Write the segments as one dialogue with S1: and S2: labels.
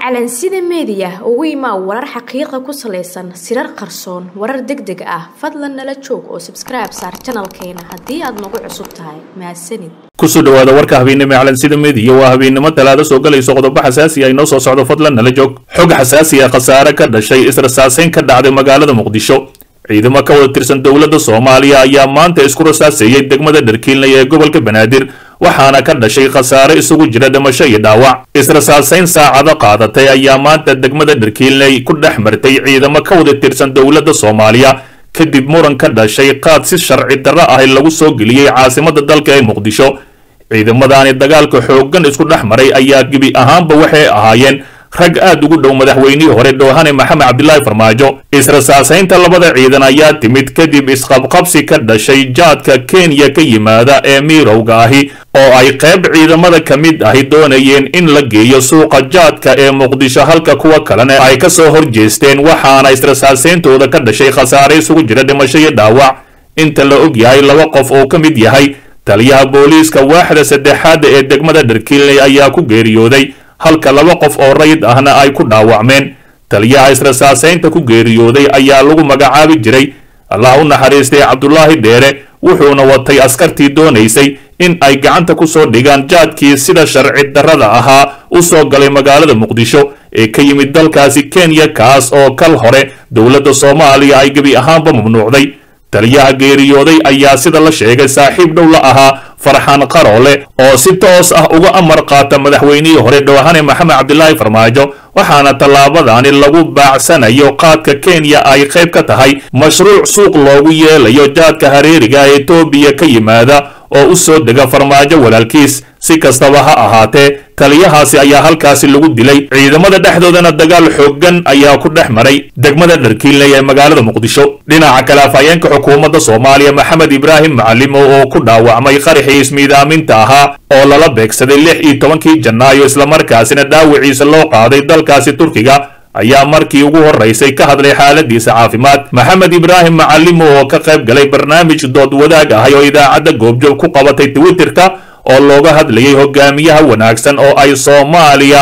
S1: calansida meediya ugu imaa warar xaqiiqa ku salaysan sirar qarsoon warar deg deg ah fadlan nala joog oo sabskribe saar janalkeena haddii aad nagu cusub tahay mahadsanid
S2: kusoo dhawaada warka habeennimo ee calansida meediya waa habeennimo talaado soo galayso qodobo xasaasi ah inoo soo socdo fadlan nala joog xog xasaasi ah khasaare ka dhashay israsaaseyn ka dhacday magaalada muqdisho ciidamo ka wada tirsan dowladda soomaaliya ayaa maanta isku rasaaseeyey degmada dharkiilnay ee gobolka banaadir waxaana ka dhashay khasaare isugu jira dhimasho iyo dhaawac israsaaseyn saacado qaadatay ayaa maanta degmada dharkiilnay ku dhex martay ciidamo ka wada tirsan dowladda soomaaliya kadib muran ka dhashay qaad si sharci darro ah lagu soo geliyey caasimadda dalka ee muqdisho ciidamadaani dagaalka xooggan isku dhex maray ayaa gebi ahaanba waxay ahaayeen rag aad ugu dhow madaxweynihii hore dhoohane maxamed cabdilaahi farmaajo israsaasaynta labada ciidan ayaa timid kadib isqabqabsi ka dhashay jaadka kenya ka yimaada ee miirowga ahi oo ay qayb ciidamada ka mid ahi doonayeen in la geeyo suuqa jaadka ee muqdisho halka kuwa kalena ay ka soo horjeesteen waxaana israsaasayntooda ka dhashay khasaare isugu jira dhimasho iyo dhaawac inta la og yahay laba qof oo ka mid yahay taliyaha booliiska waaxda saddexaadda ee degmada dharkiilney ayaa ku geeriyooday halka laba qof oo rayid ahna ay ku dhaawacmeen taliyaha israsaasaynta ku geeriyooday ayaa lagu magacaabi jiray allah u naxariistay cabdulaahi dheere wuxuuna watay askartii doonaysay in ay gacanta ku soo dhigaan jaadkii sida sharci darrada ahaa u soo galay magaalada muqdisho ee ka yimid dalkaasi kenya kaas oo kal hore dowladda soomaaliya ay gebi ahaanba mamnuucday taliyaha geeriyooday ayaa sida la sheegay saaxiib dhow la ahaa farxaan qaroole oo si toos ah uga amar qaata madaxweynihii hore dhowhane maxamed cabdilaahi farmaajo waxaana tallaabadani lagu baacsanayo qaadka kenya ay qayb ka tahay mashruuc suuq loogu yeelayo jaadka hareeriga ee etoobiya ka yimaada oo u soo dega farmaajo walaalkiis si kastaba ha ahaatee taliyahaasi ayaa halkaasi lagu dilay ciidamada dhexdoodana dagaal xooggan ayaa ku dhex maray degmada dharkiilney ee magaalada muqdisho dhinaca kale afhayeenka xukuumadda soomaaliya maxamed ibraahim macalimo oo ku dhaawacmay qaraxii ismiidaaminta ahaa oo lala beegsaday lix iyo tobankii janaayo islamarkaasina dhaawiciisa loo qaaday dalkaasi turkiga ayaa markii ugu horeysay ka hadlay xaaladiisa caafimaad maxamed ibraahim macalimo oo ka qayb galay barnaamij dood wadaag ahay oo idaacadda goobjoog ku qabatay twitterka oo looga hadlayay hogaamiyaha wanaagsan oo ay soomaaliya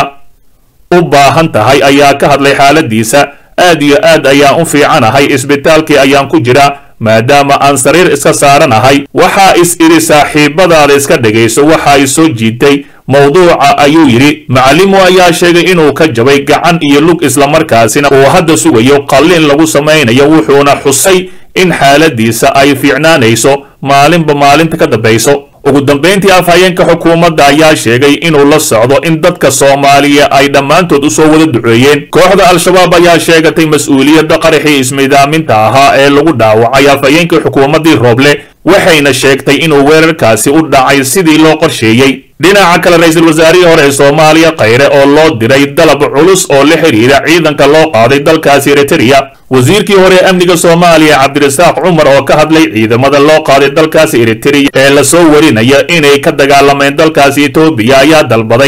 S2: u baahan tahay ayaa ka hadlay xaaladiisa aad iyo aad ayaan u fiicanahay isbitaalkii ayaan ku jiraa maadaama aan sariir iska saaranahay waxaa is idhi saaxiibadaada iska dhegayso waxa ay soo jiitay mawduuca ayuu yidhi macalimo ayaa sheegay inuu ka jabay gacan iyo lug islamarkaasina uu hadda sugayo qalliin lagu samaynayo wuxuuna xusay in xaaladiisa ay fiicnaanayso maalinba maalinta ka dambayso ugu dambayntii afhayeenka xukuumadda ayaa sheegay inuu la socdo in dadka soomaaliya ay dhammaantood usoo wada duceeyeen kooxda al-shabaab ayaa sheegatay mas-uuliyadda qaraxii ismiidaaminta ahaa ee lagu dhaawacay afhayeenkii xukuumaddii rooble waxayna sheegtay inuu weerarkaasi u dhacay sidii loo qorsheeyey dhinaca kale ra-iisul wasaarihii hore ee soomaaliya khayre oo loo diray dalab culus oo la xidhiira ciidanka loo qaaday dalkaasi eritrea wasiirkii hore ee amniga soomaaliya cabdirasaaq cumar oo ka hadlay ciidamada loo qaaday dalkaasi eritrea ee lasoo warinaya inay ka dagaalameen dalkaasi etoobiya ayaa dalbaday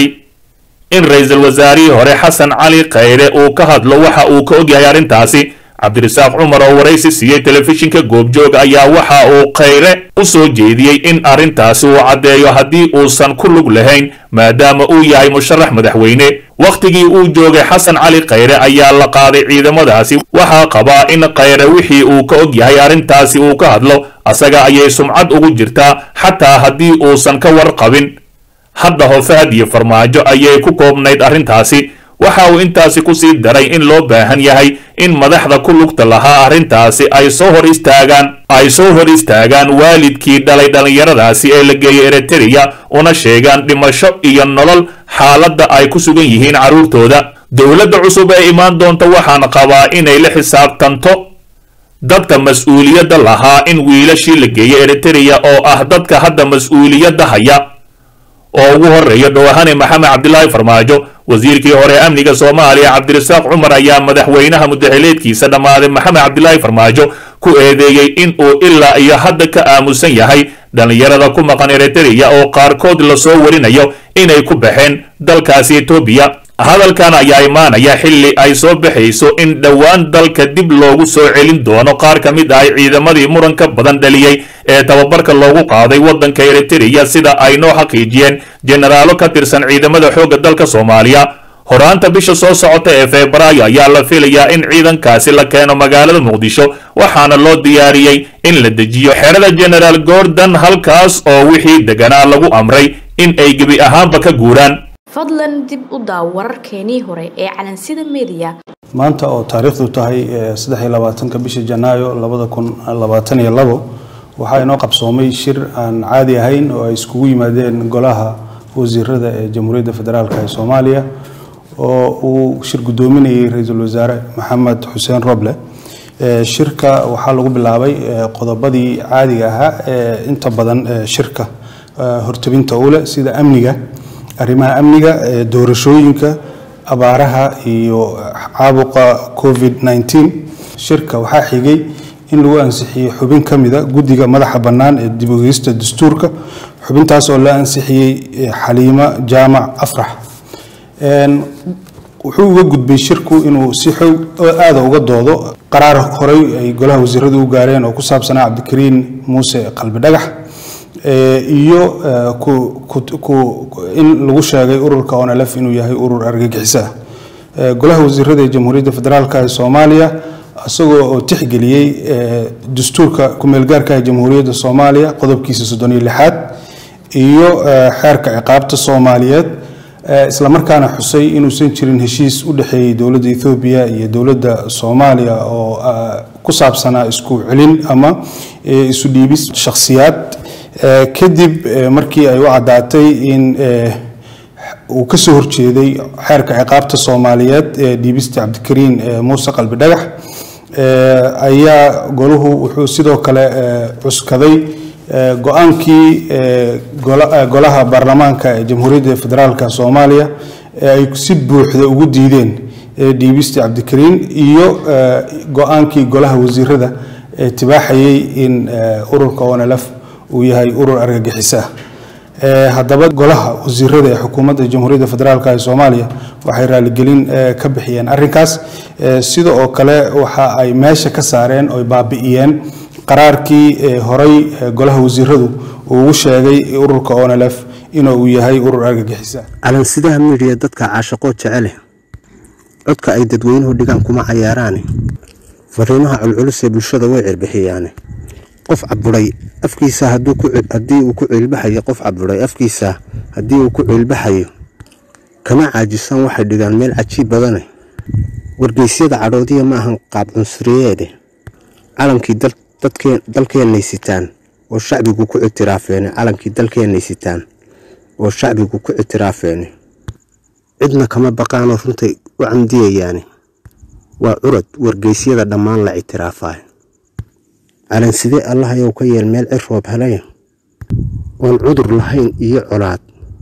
S2: in ra-iisul wasaarihii hore xasan cali khayre uu ka hadlo waxa uu ka ogyahay arrintaasi cabdirasaaq cumar oo waraysi siiyey telefishinka goobjoog ayaa waxa uu khayre u soo jeediyey in arrintaasi uu caddeeyo haddii uusan ku lug lahayn maadaama uu yahay musharax madaxweyne wakhtigii uu joogay xasan cali khayre ayaa la qaaday ciidamadaasi waxaa qabaa in khayre wixii uu ka og yahay arrintaasi uu ka hadlo asaga ayay sumcad ugu jirtaa xataa haddii uusan ka warqabin hadda hofahad iyo farmaajo ayay ku koobnayd arrintaasi waxa uu intaasi ku sii daray in loo baahan yahay in madaxda ku lugta lahaa arrintaasi ay soo hor istaagaan ay soo hor istaagaan waalidkii dhalay dhallinyaradaasi ee la geeyay eritrea una sheegaan dhimasho iyo nolol xaaladda ay ku sugan yihiin carruurtooda dowladda cusub ee imaan doonta waxaan qabaa inay la xisaabtanto dadka mas-uuliyadda lahaa in wiilashii la geeyay eritrea oo ah dadka hadda mas-uuliyadda haya oo ugu horeeya dhowahane maxamed cabdilaahi farmaajo wasiirkii hore amniga soomaaliya cabdirasaaq cumar ayaa madaxweynaha mudaxileedkiisa dhammaaday maxamed cabdilaahi farmaajo ku eedeeyey in uu ilaa iyo hadda ka aamusan yahay dhallinyarada ku maqan eritrea oo qaarkood lasoo warinayo inay ku baxeen dalkaasi etoobiya hadalkan ayaa imaanaya xilli ay soo baxayso in dhowaan dalka dib loogu soo celin doono qaar ka mid ahay ciidamadii muranka badan dhaliyey ee tababarka loogu qaaday waddanka eritrea sida ay noo xaqiijiyeen jenaraalo ka tirsan ciidamada xoogga dalka soomaaliya horaanta bisha soo socota ee febraayo ayaa la filayaa in ciidankaasi la keeno magaalada muqdisho waxaana loo diyaariyey in la dejiyo xerada genaraal gordon halkaas oo wixii deganaa lagu amray in ay gebi ahaanba ka guuraan
S1: fadlan dib u daaw wararkeenii hore ee calansida mediya
S3: maanta oo taariikhdu tahay saddex iyo labaatanka bisha janaayo labada kun labaatan iyo labo waxaa inoo qabsoomay shir aan caadi ahayn oo ay iskugu yimaadeen golaha wasiirada ee jamhuuriyadda federaalk ee soomaaliya oo uu shir guddoominayay ra-iisul wasaare maxamed xuseen roble shirka waxaa lagu bilaabay qodobadii caadiga ahaa ee inta badan shirka hortabinta u leh sida amniga arrimaha amniga doorashooyinka abaaraha iyo caabuqa covid 19 shirka waxaa xigay in lagu ansixiyey xubin ka mida guddiga madaxa bannaan ee dib ogeysta dastuurka xubintaas oo la ansixiyey xaliimo jaamac afrax wuxuu uga gudbay shirku inuu si xoog aada uga doodo qaraar horey ay golaha wasiiradu u gaareen oo ku saabsanaa cabdikariin muuse qalbi dhagax iyo in lagu sheegay ururka onlf inuu yahay urur argagixiso ah golaha wasiirada ee jamhuuriyadda federaalk ee soomaaliya isagoo oo tixgeliyey dastuurka kumeelgaarka ee jamhuuriyadda soomaaliya qodobkiisa soddon iyo lixaad iyo xeerka ciqaabta soomaaliyeed islamarkaana xusay inuusan jirin heshiis u dhexeeyey dowladda ethoobiya iyo dowladda soomaaliya oo ku saabsanaa isku celin ama isu dhiibis shakhsiyaad kadib markii ay u caddaatay in uu ka soo horjeeday xeerka ciqaabta soomaaliyeed ee dhiibista cabdikariin muuse qalbi dhagax ayaa golahu wuxuu sidoo kale cuskaday go-aankii golaha baarlamaanka ee jamhuuriyadda federaalk soomaaliya ee ay si buuxda ugu diideen dhiibista cabdikariin iyo go-aankii golaha wasiirada ee tibaaxayay in ururka onlf uu yahay urur argagixiso ah haddaba golaha wasiirada ee xukuumadda jamhuuriyadda federaalk ee soomaaliya waxay raaligelin ka bixiyeen arrinkaas sida oo kale waxa ay meesha ka saareen oy baabi'iyeen qaraarkii horey golaha wasiiradu uu ugu sheegay ururka onlf inuu yahay urur argagixisa
S4: calansidaha midiya dadka caashaqoo jecele codka ay dadweynuhu dhigaan kuma cayaaraane fariimaha culculus ee bulshada way cirbixiyaane qof caburay afkiisa haddii uu ku ciilbaxayo qof caburay afkiisa haddii uu ku ciilbaxayo kama caajisaan waxay dhigaan meel cajiib badane wargeysyada cadhoodiya ma ahan qaab cunsuriyeede calankii dalkeennay sitaan oo shacbigu ku ictiraafeene calankii dalkeennay sitaan oo shacbigu ku ictiraafeene cidna kama baqaanoo runtay u camdiyayaane waa curad wargeysyada dhammaan la ictiraafaay calansidee allahayow ka yeel meel cir roob helaya oon cudur lahayn iyo colaad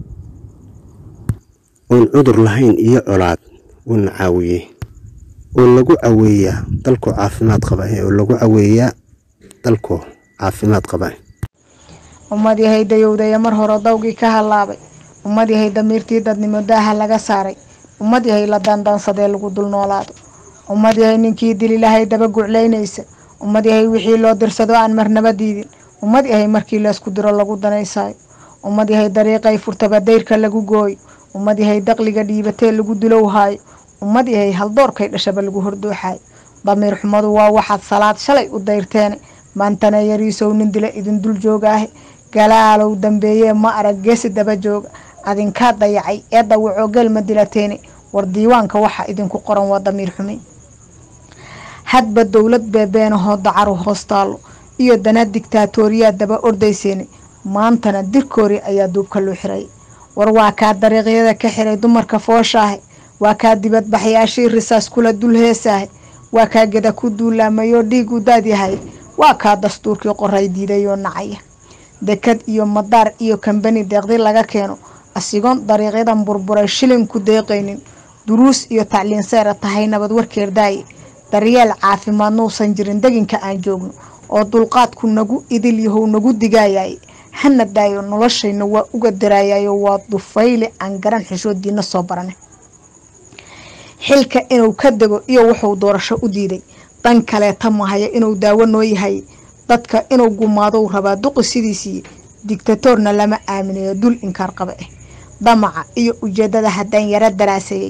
S4: oon cudur lahayn iyo colaad uuna caawiyey oo lagu caweeyaa dalkoo caafimaad qaba oo lagu caweeyaa dalkoo caafimaad qaba
S5: ummad yahay dayowdaya mar hore dawgii ka hallaabay ummad yahay damiirtii dadnimo daaha laga saaray ummad yahay la daandaansadee lagu dul noolaado ummad yahay ninkii dili lahay daba guclaynaysa ummad yahay wixii loo dirsado aan marnaba diidin ummad yahay markii laysku diro lagu danaysaayo ummad yahay dariiqay furtaba dayrka lagu gooyo ummad yahay daqliga dhiibatee lagu dulowhaayo ummad yahay haldoorkay dhashaba lagu hordooxaayo damiir xumadu waa waxaad salaad shalay u dayrteene maantana yariisow nin dila idin dul joogaahe galaalow dambeeyee ma arag geesi daba jooga adinkaa dayacay ee dawacoo gelma dilateene war diiwaanka waxa idinku qoran waa damiir xumi hadba dowlad beebeenahoo dacaru hoostaalo iyo dana digtaatooriyaa daba ordayseene maantana dirkoori ayaa duubka loo xiray war waa kaa dariiqyada ka xiray dumarka fooshaahe waa kaa dibadbaxyaashii risaas kula dul heesaahe waa kaa geda ku duulaamayoo dhiigu daadyahay waa kaa dastuurkii qoray diidayoo nacaya dekad iyo madaar iyo kambani deeqdi laga keeno asigoon dariiqyadan burburay shilin ku deeqaynin duruus iyo tacliin seera tahay nabad warkeerdaaye daryeel caafimaad nuusan jirin deginka aan joogno oo dulqaadku nagu idil yahow nagu digaayaye hana daayo noloshayna waa uga daraayayo waa dufayle aan garan xishoodiina soo barane xilka inuu ka dego iyo wuxuu doorasho u diiday dan kaleeta mahaya inuu daawo noo yahay dadka inuu gumaadou rabaa duqi sidiisii digtatoorna lama aaminayo dul inkaar qaba ah damaca iyo ujeedada haddaan yaro daraaseeyey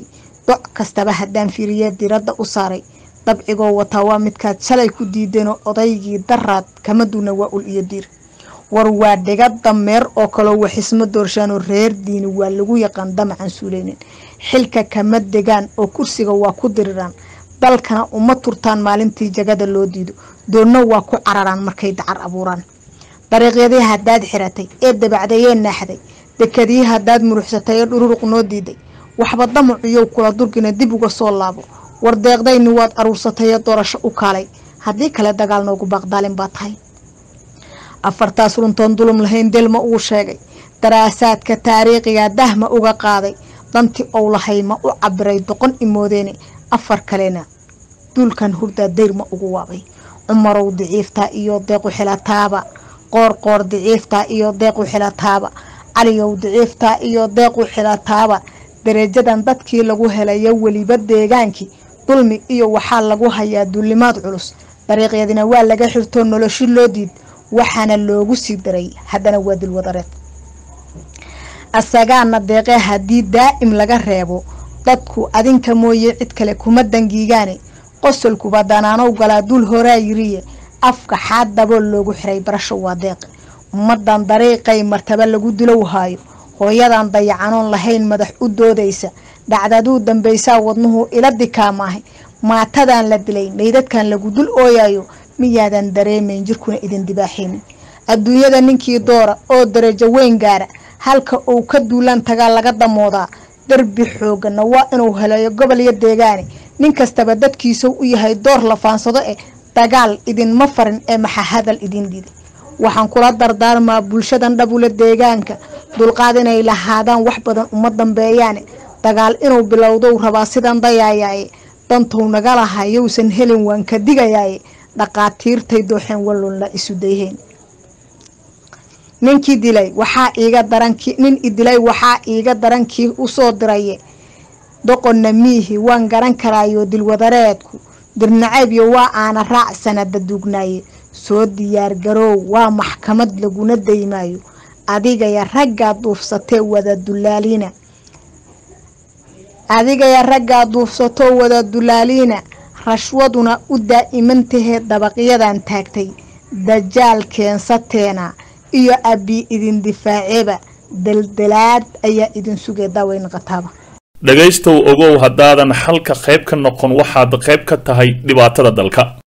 S5: doc kastaba haddaan fiiriye diradda u saaray dabcigoo wataa waa midkaad shalay ku diideenoo odaygii daraad kama duuna waa ul iyo diir war waa dhiga dameer oo kaloo waxismo doorshaanoo reer diini waa lagu yaqaan damacan suuleynin xilka kama degaan oo kursiga waa ku diriraan dalkana uma turtaan maalintii jagada loo diido doonna waa ku cararaan markay dacar abuuraan dariiqyadii haddaad xiratay ee dabacdayee naaxday dekadii haddaad muruxsatay ee dhururuq noo diiday waxba damacuyow kula durgina dib uga soo laabo war deeqdayni waad aruursatay ee doorasho u kaalay haddii kale dagaal noogu baaqdaalin baa tahay afartaas runtoon dulum lahayn delma uu sheegay daraasaadka taariikhiga dahma uga qaaday dantii ou lahay ma u cabiray doqon imoodeene afar kalena duulkan hurdaa dayrma ugu waabay cumarow diciiftaa iyo deequ xilataaba qoorqoor diciiftaa iyo deequ xilataaba caliyow diciiftaa iyo deequ xilataaba darajadan dadkii lagu helayo weliba deegaankii dulmi iyo waxaa lagu hayaa duulimaad culus dariiqyadina waa laga xirtoo noloshi loo diid waxaana loogu sii daray haddana waa dilwadareed asagaana deeqee haddii daa'im laga reebo dadku adinka mooye cid kale kuma dangiigaane qosolkuba danaanow galaa dul horaa yiriye afka xaadaboo loogu xiray barasho waa deeqe ummadan dariiqay martaba lagu dilow haayo hooyadan dayacanoon lahayn madax u doodaysa dhacdaduu dambaysaa wadnuhu ila dikaamaahay maatadan la dilay meydadkan lagu dul ooyayo miyaadan dareemayn jirkuna idin dibaaxaynin adduunyada ninkii doora oo darajo weyn gaara halka uu ka duulaan tagaa laga damoodaa darbi xoogana waa inuu helayo gobol iyo deegaane nin kastaba dadkiisau u yahay door la faansado eh dagaal idinma farin ee maxa hadal idin diiday waxaan kula dardaarmaa bulshadan dhabule deegaanka dulqaad inay lahaadaan wax badan uma dambeeyaane dagaal inuu bilowdou rabaa sidan dayaayaaye dantou naga laha yowsan helin waan ka digayaaye dhaqaatiirtay dooxeen wallon la isu dayheen ninkii dilay waxaa iiga darankii nin idilay waxaa iiga darankii usoo diraye doqonna miihi waan garan karaayo dilwadareedku dirnaceebyo waa aana raac sanada duugnaaye soo diyaargaroow waa maxkamad laguna daymaayo adigaya raggaa duufsatee wada dulaaliina adigaya raggaa duufsatoo wada dulaaliina rashwaduna u daa'imantahee dabaqyadan taagtay dajaal keensateena iyo abbi idin difaaceeba daldalaad ayaa idin sugay daaweyn qataaba
S2: dhegaystow ogow haddaadan xalka qayb ka noqon waxaad qayb ka tahay dhibaatada dalka